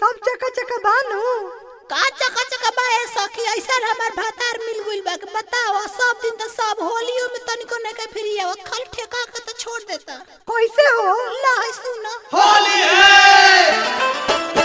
सब चका चका बानू का चका चका बाए सखी ऐसा हमार भातार मिल गइल बा कि बताओ सब दिन तो सब होलियो में तनिको नहीं के फिर आवा खल ठेका के तो छोड़ देता कैसे हो ला है सुना होली है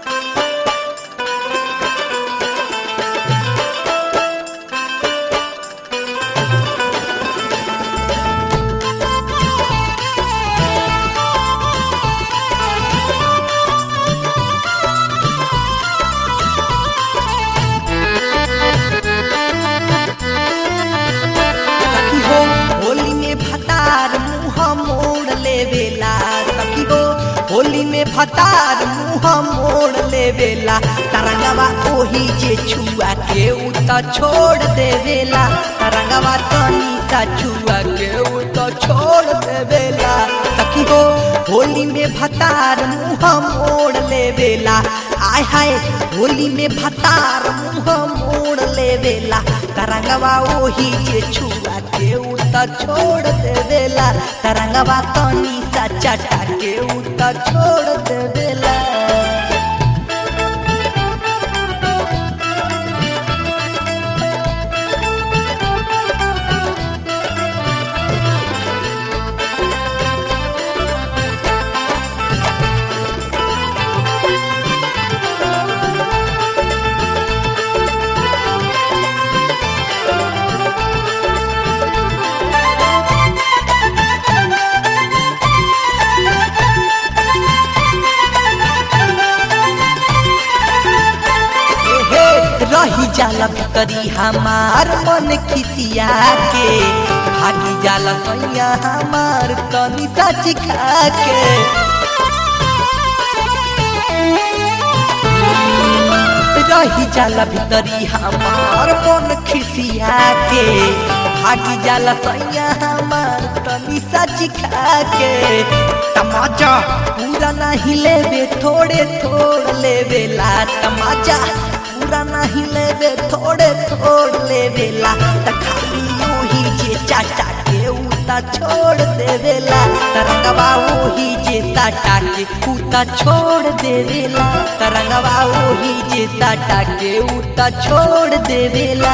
सखी हो होली में भतार मुंह मोड़ लेवेला सखी हो होली में भतार मुंह मोड़ लेवेला तरंगवा ओही जे छुआ के उ त छोड़ देवेला तरंगवा तनी सा छुआ के उ त छोड़ देवेला सखी हो होली में भतार मुंह मोड़ लेवेला आय हाय होली में भतार मुंह मोड़ लेवेला तरंगवा ओही जे छुआ के उ त छोड़ देवेला तरंगवा तनी सा चटा के उ त छोड़ देवेला हे रही जाला भीतरी हमार मन खिसिया के भागी जाला सैया हमार तनी सा चिखा के रही जाला भीतरी हमार मन खिसिया के भागी जाला सैया हमार तनी सा चिखा के तमाचा पूरा नहीं लेवे थोड़े थोड़ लेवेला तमाचा पूरा नहीं लेवे थोड़े थोड़ लेवेला त खाली ओही जे चाचा के उता छोड़ देवेला तरंगवा ओही जे ताटा के उता छोड़ देवेला तरंगवा ओही जे ताटा के उता छोड़ देवेला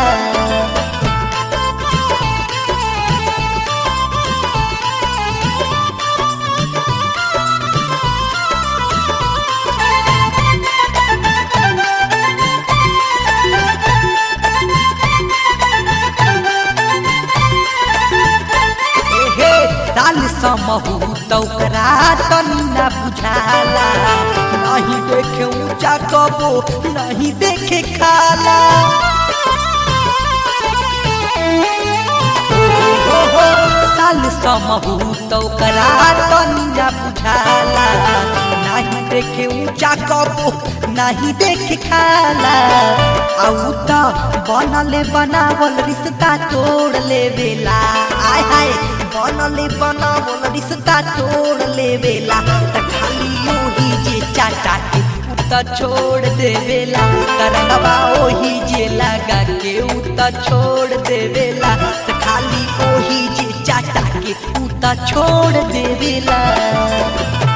हे साल समहू तौकरा तनी ना बुझाला नहीं देखे ऊंचा कबो नहीं देखे खाला हो हो साल समहू तौकरा तनी ना बुझाला नहीं देखे ऊंचा कबो नहीं देखे खाला आउ त बनले बनावल रिश्ता तोड़ लेवेला आय हाय बनले बनावल रिश्ता तोड़ लेवेला त खाली ओही जे चाचा के उ त छोड़ देवेला करनवा ओही जे लगा के उ त छोड़ देवेला त खाली ओही जे चाचा के उ त छोड़ देवेला